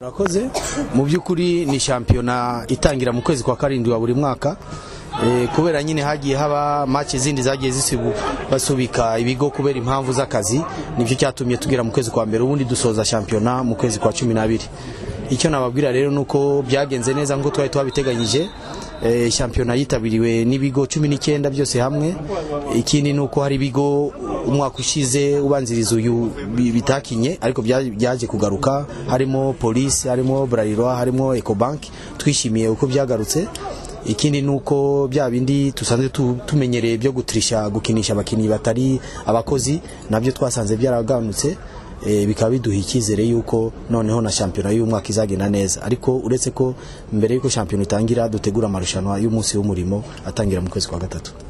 Murakoze mu by'ukuri ni shampiyona itangira mu kwezi kwa karindwi wa buri mwaka Eh, kubera nyine hagiye haba match zindi zagiye zisibu basubika ibigo kubera impamvu z'akazi nibyo cyatumye tugera mu kwezi kwa mbere ubundi dusoza shampiyona mu kwezi kwa cumi n'abiri icyo nababwira rero ni uko byagenze neza nk'uko twari twabiteganyije Eh, shampiyona yitabiriwe n'ibigo cumi n'icyenda byose hamwe ikindi ni uko hari ibigo umwaka ushize ubanziriza uyu bi- bitakinye ariko bya- byaje kugaruka harimo polisi harimo bralirwa harimo ecobank twishimiye uko byagarutse ikindi ni uko bya bindi dusanzwe tu- tumenyereye byo gutirisha gukinisha abakinnyi batari abakozi nabyo twasanze byaragabanutse eh, bikaba biduha icyizere y'uko noneho na shampiyona y'uyu mwaka izagenda neza ariko uretse ko mbere y'uko shampiyona itangira dutegura amarushanwa y'umunsi w'umurimo atangira mu kwezi kwa gatatu